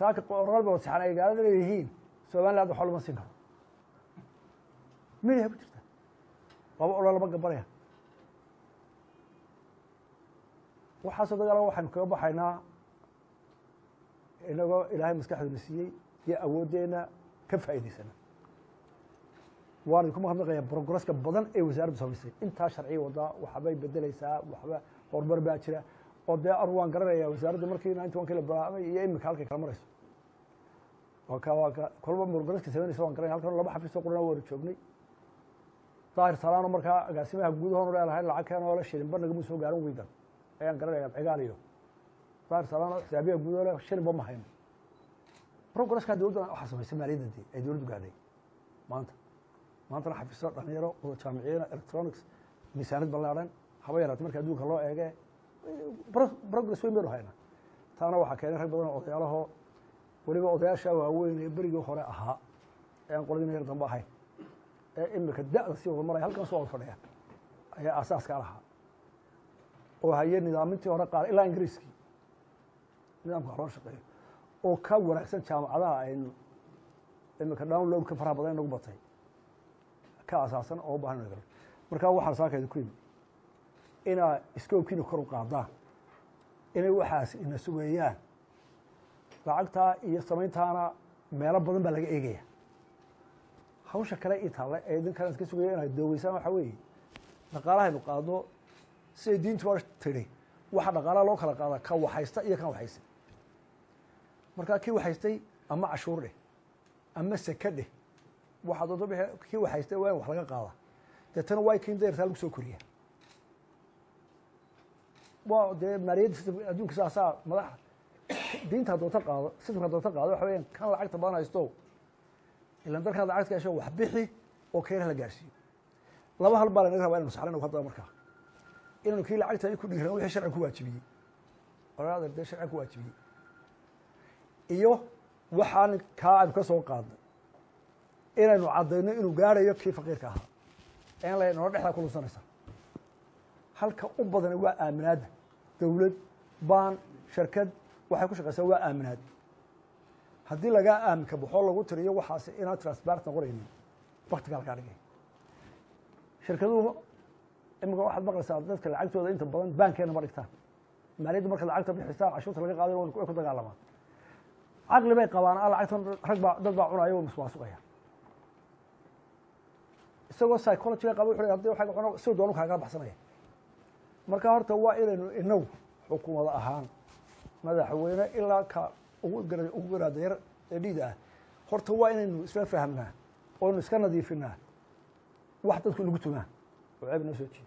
saaka qoraal ba saxan ay gaalada leeyihiin somaliland waxba lama siin karo midiha ku jirta laba odhan lama gabanaya waxaasoo dagaala waxaynu kaga baxaynaa inagoo ilaahay maskaxduna siiyey iyo awooddeena ka faa'idaysana waan idinku mahadnaqayaa brogresska badan ee wasaaraddu samaysay intaa sharciya wadaa waxbay bedeleysaa waxba horumar baa jira oo dee anu waan garanaya wasaaradda markii ninety one kii la bilaabay iyo imika halkay kala marayso waa ka waa ka kolba brogresska samaynaysa waan garanaya halkan laba xafiis oo qurana waanu joognay daahir salaano markaa agaasimaha guudahoonu leelahay lacag keen oo la shilinba nagama soo gaarin wiidan ayaan garanaya cigaal iyo daahir salaano xisaabiyaha guudaho le shilinba ma hayno progresska dowladda waxaa samaysay maaliyadda dee ay dowladdu gaadhay maanta maantana xafiisyo dhalinyaro wada jaamiciyiina electronics miisaanid ballaadhan haba yaraata marka adduunka loo eege progress weyn baynu haynaa taana waxaa keenay rag badan oo odayaalahoo weliba odayaasha waaweyn ee berigii hore ahaa ee aan qoladina yar dambe ahayn ee imika da'da sii wada maraya halkan soo wada fadhiya ayaa aasaaska lahaa oo haye nidaamintii hore qaar ilaa ingiriiskii nidaamka loo shaqeeyo oo ka wanaagsan jaamacadaha aynu imika downloadka faraha badan inagu batay ka asaasan oo u bahan markaa waxaan saakayda ku yimi inaa iskoobkiina kor u qaadaan inay waxaas ina sugeeyaan lacagtaa iyo samayntaana meelo badan baa laga eegaya hawsha kale ii taalla ee idinkan iska sugaya inaad doogeysaan waxaa weeye dhaqaalahaynu qaadno siday diintu waa tidhi waxa dhaqaalaha loo kala qaadaa ka waxaysta iyo kan waxaysan markaa kii waxaystay ama cashuur dheh ama seke dheh waxaa doonto bixi kii waxaystay waa in wax laga qaada deetana waa kin dayartaa lagu soo koriya waa dee maaliyadda sistam adduunka saasaa madaxa diinta doonta qaado sistamka doonta qaado waxa weeyaan kan lacagta badan haysto ilan dalkan lacagta gasho wax bixi oo keena la gaarsiiyo laba hal baa lanaga rabaa inanu saxlin haddaba markaa inanu kii lacagta ku dhiiran wixii sharci ku waajibiyey oraada dee sharci ku waajibiyey iyo waxaan kaa aynu ka soo qaadnay inaynu caddayno inuu gaarayo kii faqiirka ahaa en la nolo dhexdaa kulunsanaysa halka u badani waa aaminaadda dowlad baan shirkad waxay ku shaqaysaa waa aaminaad haddii lagaa aaminka baxoo lagu tiriyo waxaas inaan transparent noqonaynin baktigaa lagaa dhigay shirkaduhu imika waxaad maqlaysaa dadka lacagtooda inta badan baankeena ma dhigtaan maaliyadda marka lacagta bixisaan cashuurta laga qaadayo way ku dagaalamaan caqli bay qabaan a lacagtan rag baa dad baa cunaya o muswaasuqaya isagoo psychologyga qaba wuxu hadi waa cuna si doonu kaagala baxsanaya marka horta waa inaynu inagu xukuumada ahaan madaxweyne ilaa ka ugu gara ugu garaada yar ee dhiida ah horta waa inaynu isla fahmnaa oynu iska nadiifinaa wax dadku nagu tumaan oo ceeb noo soo jeeda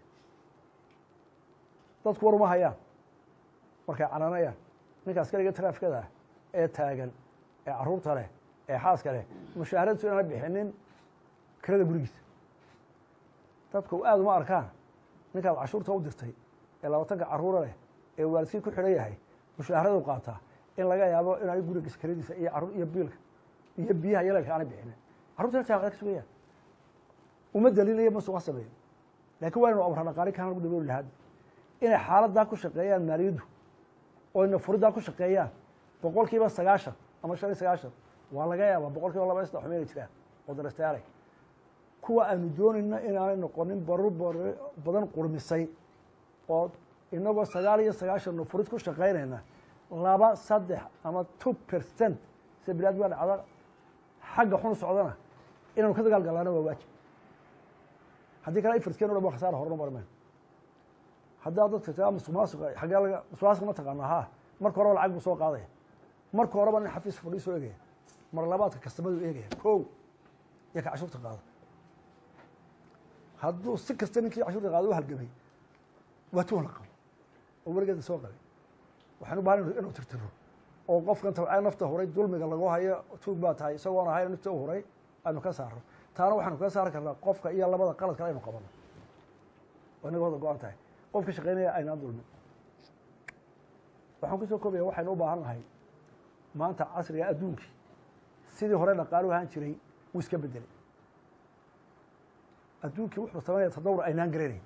dadku war uma hayaan markay cananayaan ninka askariga traafikada ah ee taagan ee carruurta leh ee xaaska leh mushaaharadtu inaana bixinin kirada gurigiisa dadku aada uma arkaan ninkaad cashuurta u dirtay ee labaatanka carruura leh ee waalidkii ku xidhan yahay mushaharadu qaataa in laga yaabo inaanay gurigiisa kiradiisa iyo carruur iyo biilka iyo biyaha yaleelka aanay bixinin carrurta jaamacada ka sugayaan uma dalinayo masuqa sameeyo laakiin waa inu amra dhaqaali kaan lagu dabooli lahaad inay xaaladdaa ku shaqeeyaan maaliyaddu oyna furiddaa ku shaqeeyaan boqol kiiba sagaashan ama shan iyo sagaashan waa laga yaabaa boqol kiiba laba iyo saddex xumeynay jiraan oo darastaalay kuwa aanu doonayna inaanay noqonin baru bar badan qurmisay oo inagoo sagaal iyo sagaashan furid ku shaqaynayna laba saddex ama two percent sida bilaad baa dhacda xagga xun socdana inaanu ka dagaal galaana waa waajib haddii kale ifirtkeen o dhan ba khasaara horena marmeen haddaa dadka taa musuqmaasuqa xaggee laga musuqmaasuqa ma taqaana ha marka horeba lacag buu soo qaadaya marka horeba nin xafiis fadhii soo eegaya mar labaadka kastamadu eegaya kow iyo ka cashuurta qaada hadduu si kasta ninkii cashuurta qaada u halgamay waa tuun la qabo oo weligeeda soo qabay waxaan u bahan inuu tirtiro oo qofkan tabcee nafta huray dulmiga lagu hayo tuug baa tahay isagoon ahayn nafta u huray aynu ka saaro taana waxaanu kaga saari karnaa qofka iyo labada qalad kale aynu qabano oo inaga wada go-an tahay qofka shaqeynaya aynaan dulmin waxaan kusoo koobaya waxaynu u baahan nahay maanta casriga adduunkii sidii hore dhaqaalu ahaan jiray wuu iska bedelay adduunkii wuxuu samaynaya tadawur aynaan garanayn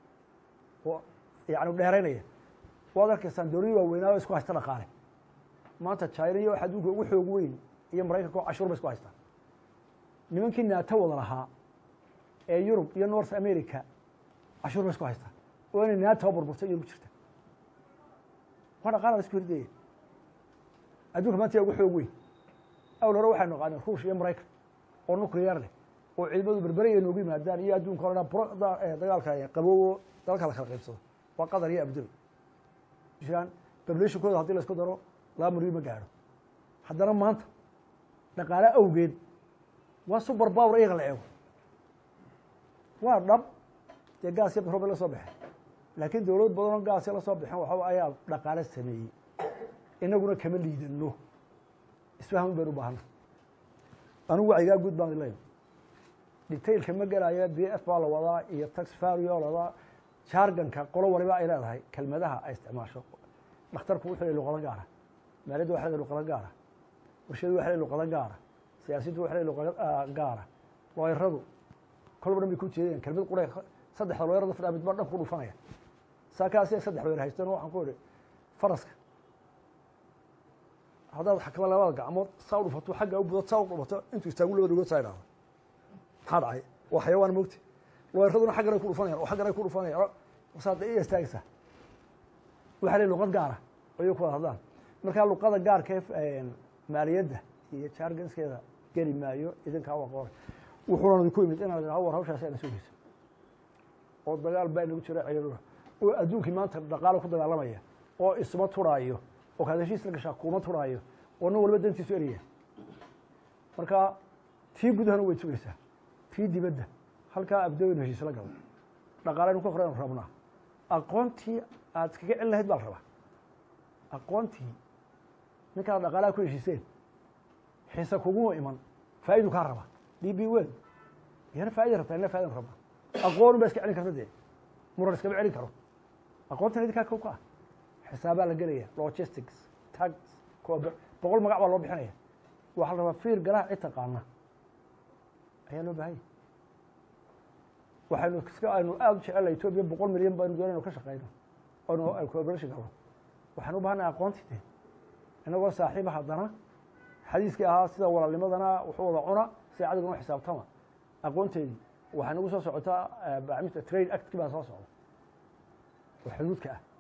oo yani dheeraynaya waad arkaysaan dowladii waaweynaa oo isku haysta dhaqaale maanta china iyo wax adduunka ugu xoog weyn iyo maraykanka oo cashuur bay isku haystaan nimankii naato wada lahaa ee yurub iyo north america cashuur bay isku haystaan oo inay naatoa burburtay yurub jirta waa dhaqaala la isku hirdaya adduunka maanta yaa ugu xoog weyn awl hore waxaynu naqaaneen ruush iyo maraykan oo nuclear leh oo ciidamadu berbere ay noogu yimaadaan iyo adduunka o dhan dagaalka qaboobo dalka la kala qaybsado waa qatar iyo abdul jiraan bablashinkooda hadii la isku daro laba milyan ma gaadho haddana maanta dhaqaale awgeed waa super power iyaga la eego waa dhab dee gaas iyo batrool bay la soo baxeen laakiin dowlad badanoo gaasya la soo baxeen waxa ayaa dhaqaale sameeyey inaguna kama liidano isfaham baynu baahana anigu wacyigaa guud baan leeyahay detailka ma gelaya b f baa la wadaa iyo tax vario la wadaa jarganka qolo waliba ay leedahay kelmadaha ay isticmaasho dhakhtarku wuxuu leey luqado gaara maaliyadda waxa leey luqado gaara warshadu waxa leey luqado gaara siyaasaddu waxa leey luqado gaara looyaradu kolba dhan bay ku jeedeen kelmad qura saddexda looyarada fadhaa midba dhan ku dhufanaya saakaasi saddex looyar haysteen waxaan ku idhi faraska haddaad xakama labada gacmood saa u dhufato xagga u budo saa u dhufato intuu istaagu labada dhugood saa idhahdo maxaa dhacay waa xayawaan mogti looyaraduna xaggan ay ku dhufanayaan oo xaggan ay ku dhufanayaan saad iya istaagaysaa waxaa leey luqad gaara ayay ku wada hadlaan markaa luqada gaarka ee maaliyadda iyo jarganskeeda geli maayo idinkaa waa qoray wuxuuna idinku yimid inaad idhaho war hawshaasi ayna sugaysa oo dagaal baa inagu jira ciidaduna oo adduunkii maanta dhaqaalo ku dagaalamaya oo isma turaayo oo kaad heshiis la gashaa kuma turaayo oo nin walba dantiisu eraya marka tii gudahana way sugaysaa tii dibadda halkaa abdooynu heshiis la galo dhaqaalaynu ka horeynu rabnaa aqoontii aad iskaga celin lahayd baa la rabaa aqoontii ninkaad dhaqaalaha ku heshiiseen xiise kuguma iman faa'idu kaa raba d b wel iyana faa'ida rabtaa ina faa'idan rabaa aqoonu baa iska celin karta dee muran iskama celin karo aqoontan idinkaa kow ka ah xisaabaa la gelaya logistics tax boqol magac baa loo bixinaya waxaa la rabaa fiir galaha cid taqaana ayaa loo baahanya waxaynu iska aynu aada u jecelahay etoobiya boqol milyan baynu doona inu ka shaqeyno oynu cooperation galno waxaan u bahanay aqoonti de inagoo saaxiiba haddana xadiiskii ahaa sida walaalnimadana wuxuu wada cuna sida cadiguna u xisaabtama aqoonteedii waxay nagu soo socotaa bacmista trade actki baa soo socda oo xuduudka ah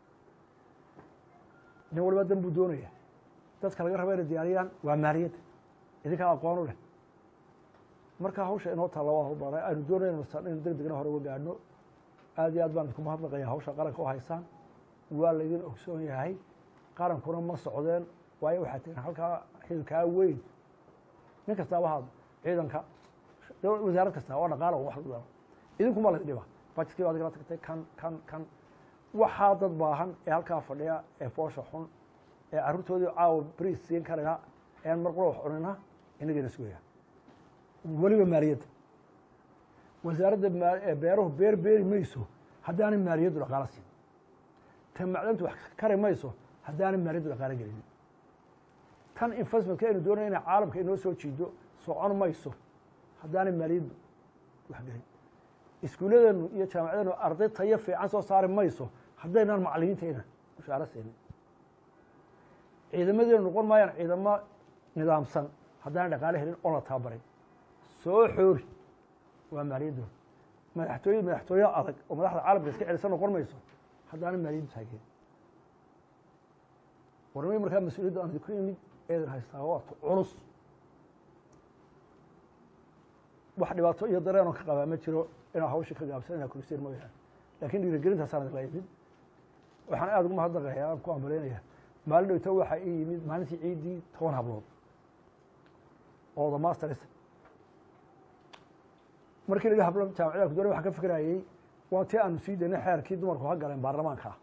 nin waliba dan buu doonaya dadka laga raba inay diyaariyaan waa maaliyadda idinkaa aqoon u leh marka hawsha inoo taalla waa hawlbaanay aynu doonayna inu deg degna hore uga gaadhno aad iyo aad baan idinku mahadnaqaya hawsha qaranka u haysaan waa laydin ogsoon yahay qarankuna ma socdeen waayo waxaa tirin halkaa xilkaa weyn nin kastaaba haad ciidanka wasaarad kasta waa dhaqaala wax lagu daro idinkuma laydin dhiba bajetkii baa adigala tagtay kan kan kan waxaa dad baahan ee halkaa fadhiya ee foosha xun ee carruurtoodii caawa bris siin karina ean mar qura wax cunina inagayna sugaya weliba maaliyadda wasaaradda beeruhu beer beeri mayso haddaanay maaliyaddu dhaqaalo siin ta macdantu wax kari mayso haddaanay maaliyaddu dhaqaalo gelinin tan investmentka aynu doonaya inay caalamka inoo soo jiido socon mayso haddaanay maaliyaddu wax gelin iskuulladeenu iyo jaamacadeenu arday tayo fiican soo saari mayso haddaynaan macalimiintayna mushaaro siinin ciidamadeenu noqon maayaan ciidamo nidaamsan haddaanay dhaqaalo helin oon la tababarin soo xoori waa maaliyadooda madaxtooye madaxtooye adag oo madaxda caalamka iska celisa noqon mayso haddaana maaliyaddu taageerin warnimay markaa mas-uuliyadda aan idinku imid eedan haystaa waata culus wax dhibaato iyo dareenoo ka qabaa ma jiro inaa hawshii ka gaabsan inaa kuriseen mooyaane lakin dhiirigelintaasaan idinla imid waxaan aada ugu mahadnaqaya aan ku ambaleynaya maalin dhowto waxaa ii yimid maalintii ciiddii toban hablood oo the masters markii laga hablo jaamacada ku doonay waxaan ka fikirayey waa tii aanu sii daynay xeerkii dumarku ha galeen baarlamaanka ah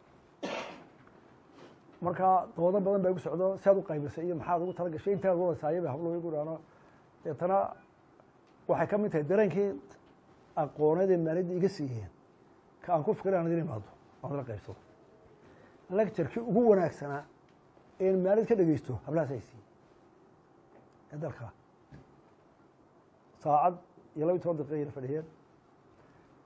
marka doodo badan baa igu socdo si aad u qaybisay iyo maxaad ugu tala gashay intaad wadaysaaya bay hablo igu dhaano deetana waxay ka mid tahay dareenkii aqooneedee maaliyadda iga siiyeen ka aan ku fikira aan idin imaado aan la qaybsado lecturkii ugu wanaagsanaa een maalid ka dhegeysto hablahaas ay siiyey ee dalka saacad iyo laba iyo toban daqiiqa yar fadhiyeen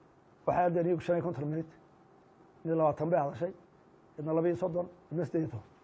waxay addeen iyagu shan iyo konton minut mid labaatan bay hadashay midna laba iyo soddon midna siddeed iyo toban